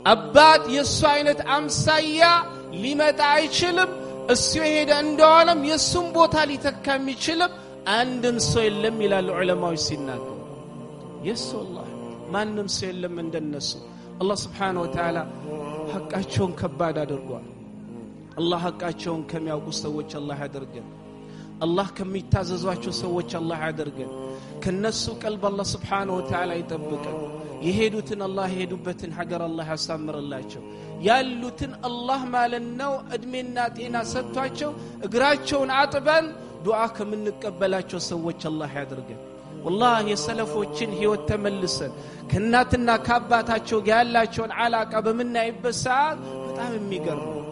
አባት የእሱ አይነት አምሳያ ሊመጣ አይችልም እሱ የሄደ እንደዋለም የእሱም ቦታ ሊተካ የሚችልም አንድም ሰው የለም ይላሉ ዑለማዎች ሲናገሩ የሱ አላህ ማንም ሰው የለም እንደነሱ አላህ ስብሓን ወተዓላ ሐቃቸውን ከባድ አድርጓል አላህ ሐቃቸውን ከሚያውቁ ሰዎች አላህ ያደርገን አላህ ከሚታዘዟቸው ሰዎች አላህ ያደርገን ከነሱ ቀልብ አላህ ስብሓን ወተዓላ ይጠብቀን የሄዱትን አላህ የሄዱበትን ሀገር አላህ ያሳምርላቸው ያሉትን አላህ ማለት ነው እድሜና ጤና ሰጥቷቸው እግራቸውን አጥበን ዱዓ ከምንቀበላቸው ሰዎች አላህ ያደርገን ወላህ የሰለፎችን ህይወት ተመልሰን ከእናትና ከአባታቸው ጋር ያላቸውን አላቃ በምናይበት ሰዓት በጣም የሚገርም